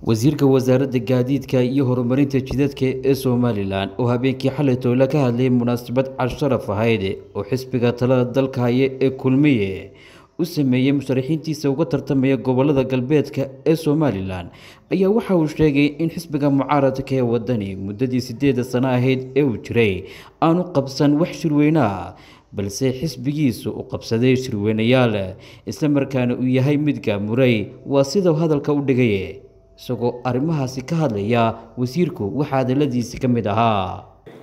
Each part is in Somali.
wasiirka wasaaradda gaadiidka iyo horumarinta jidadka ee somalilan oo habeenkii xalay toole ka hadlayay munaasabad casharaf ahayd oo xisbiga talada dalka haya ee kulmiye u sameeyey musharaxiintiisa uga tartamaya gobolada galbeedka ee somalilan ayaa waxa uu sheegay in xisbiga mucaaradka ee wadani muddadii sideeda sano ahayd ee uu jiray aanu qabsan wax shirweyneah balse xisbigiisu u qabsaday shirweynayaal islamarkaana uu yahay mid gaamuray waa sidau hadalka u dhigay isagoo arrimahaasi ka hadlaya wasiirku waxaa hadaladiisi ka mid ahaa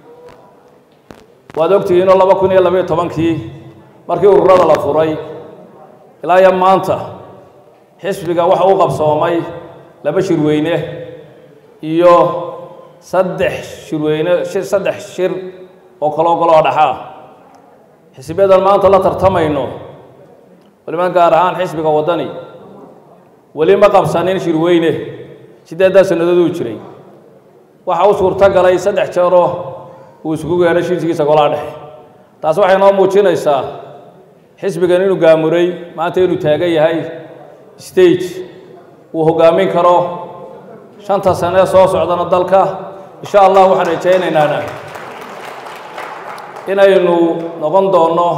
waad ogtihiinoo laba kun iyo labaiyo tobankii markii ururada la furay ilaa iyo maanta xisbiga waxa u qabsoomay laba shirweyne iyo saddex shirweyne saddex shir oo kaloo kaloo dhaxaa xisbiyadan maanta la tartamayno waliba gaar ahaan xisbiga waddani weli ma qabsanin shirweyne siddeeddaa sannadooduu jiray waxa u suurto galay saddex jeeroo uu isugu gaadhay shirkiisa golaha dhexe taas waxay noo muujinaysaa xisbigan inuu gaamuray maanta inuu taagan yahay stage uu hoggaamin karo shanta sanee soo socdana dalka insha allah waxaan rajaynaynaan inaynu noqon doonno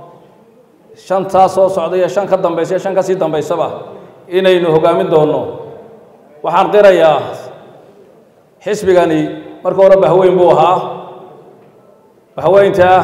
shantaa soo socda iyo shan ka dambaysa iyo shan ka sii dambaysaba inaynu hoggaamin doonno waxaan qirayaa xisbigani marka hore bahweyn buu ahaa bahweyntaa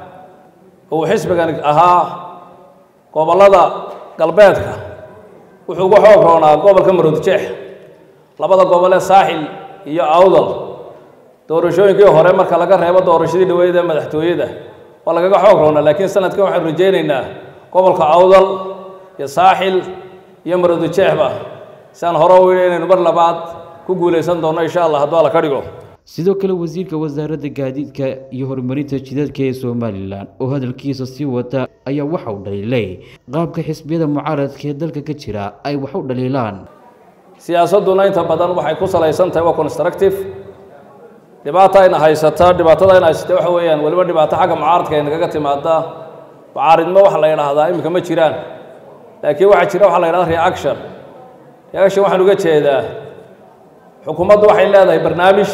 uu xisbigani ahaa gobollada galbeedka wuxuu ugu xoog roonaa gobolka maroodjeex labada gobolee saaxil iyo awdal doorashooyinkii hore marka laga reebo doorashadii dhaweyd ee madaxtooyada waa lagaga xoog roonaa laakiin sanadkan waxaanu rajaynaynaa gobolka awdal iyo saaxil iyo maroodijeexba si aan hore u yidhi inaynu mar labaad ku guulaysan doonno insha allah hadduu alla ka dhigo sidoo kale wasiirka wasaaradda gaadiidka iyo horumarinta jidadka ee somalilan oo hadalkiisa sii wata ayaa waxa uu dhaliilay qaabka xisbiyada mucaaradka ee dalka ka jira ay wax u dhaliilaan siyaasadduna inta badan waxay ku salaysan tahay waa constructive dhibaata ayna haysata dhibaatada ayna haysata waxa weeyaan weliba dhibaato xagga mucaaradka ay nagaga timaada mucaaridnimo waxa la yidhaahdaa iminka ma jiraan laakiin waxaa jira waxa la yidhahda reaction reaction waxaan uga jeedaa xukuumaddu waxay leedahay barnaamij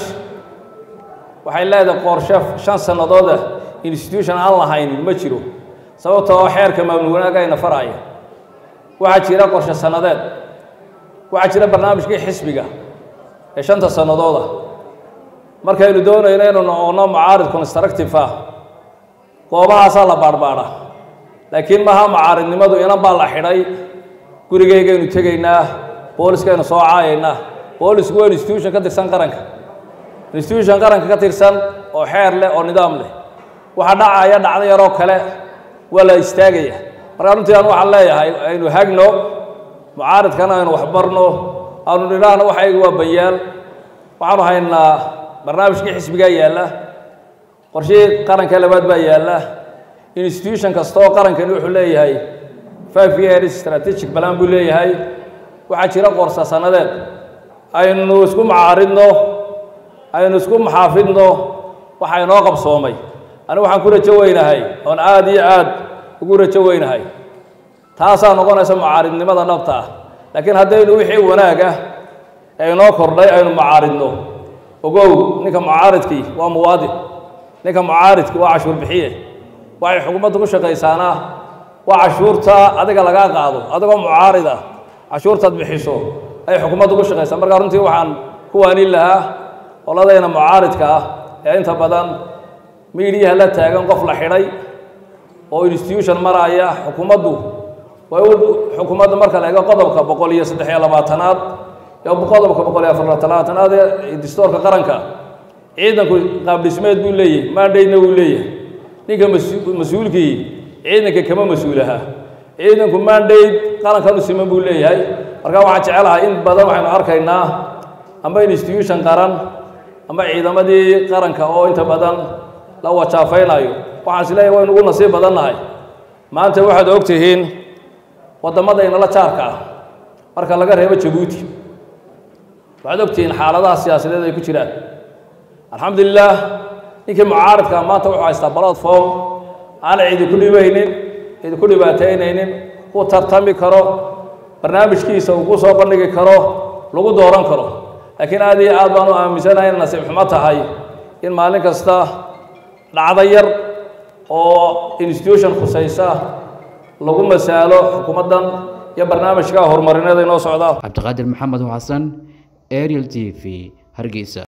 waxay leedahay qorshe shan sannadooda institution aan lahaynin ma jiro sababta oo xeerka maamul wanaag ayna faraya waxaa jira qorshe sannadeed waxaa jira barnaamijkii xisbiga ee shanta sannadooda markaynu doonayno inaynu noqonno mucaarid constructive ah goobahaasaa la baadhbaadha laakiin maha mucaaridnimadu inan baa la xidhay gurigaygaynu tegaynaa booliskaynu soo caayaynaa boolisku waa institution ka tirsan qaranka institution qaranka ka tirsan oo xeer leh oo nidaam leh waxa dhacaya dhacdo yaroo kale waa la istaagaya markaa runtii aan waxaan leeyahay aynu hagno mucaaridkana aynu waxbarno aanu nidhaahno waxaygu waa banyaal waxaanu haynaa barnaamijkii xisbigaa yaalla qorshihii qaranka labaad baa yaalla institution kasta oo qarankani wuxuu leeyahay five years strategic balan buu leeyahay waxaa jira qorsa sannadeed aynu isku macaaridno aynu isku maxaafidno waxa inoo qabsoomay anigu waxaan ku rajo weynahay oon aada iyo aad ugu rajo weynahay taasaa noqonaysa mucaaridnimada dhabta ah laakiin haddaynu wixii wanaag ah ee inoo kordhay aynu mucaaridno ogow ninka mucaaridkii waa muwaadin ninka mucaaridki waa cashuur bixiye waxay xukuumaddu ku shaqaysaana waa cashuurta adiga lagaa qaado adigoo mucaarid ah cashuurtaad bixiso ayay xukuumaddu ku shaqaysaa markaa runtii waxaan ku waanin lahaa qoladayna mucaaridka ah ee inta badan miidiyaha la taagan qof la xidhay oo institution maraya xukuumaddu way u xukuumadda marka la eego qodobka boqol iyo saddex iyo labaatanaad iyo qodobka boqol iyo afar labaatanaad ee distoorka qaranka ciidanku qaabdhismeed buu leeyahay maandhaydna wuu leeyahay ninka mas-uulkii ciidanka kama mas-uulaha ciidanku maandhayd qarankan u siman buu leeyahay markaa waxaan jecelahay in badan waxaynu arkaynaa amba institution qaran amba ciidamadii qaranka oo inta badan la wajaafaynayo waxaan is leeyahay waynu ugu nasiib badannahay maanta waxaad og tihiin waddamada inala jaarka ah marka laga reebo jabuuti waxaad og tihiin xaaladaha siyaasadeed ay ku jiraan alxamdulilah ninkii mucaaridkaa maanta wuxuu haystaa platform aan cidi ku dhibaynin cidi ku dhibaataynaynin ku tartami karo barnaamijkiisa uu ku soo bandhigi karo lagu dooran karo laakiin aad iyo aad baan u aaminsanahay in nasiib xumo tahay in maalin kasta dhacdo yar oo institution khusaysa lagu masaalo xukuumaddan iyo barnaamijka horumarineed inoo socda cabdiqaadir maxamed xasan ariel t v hargeysa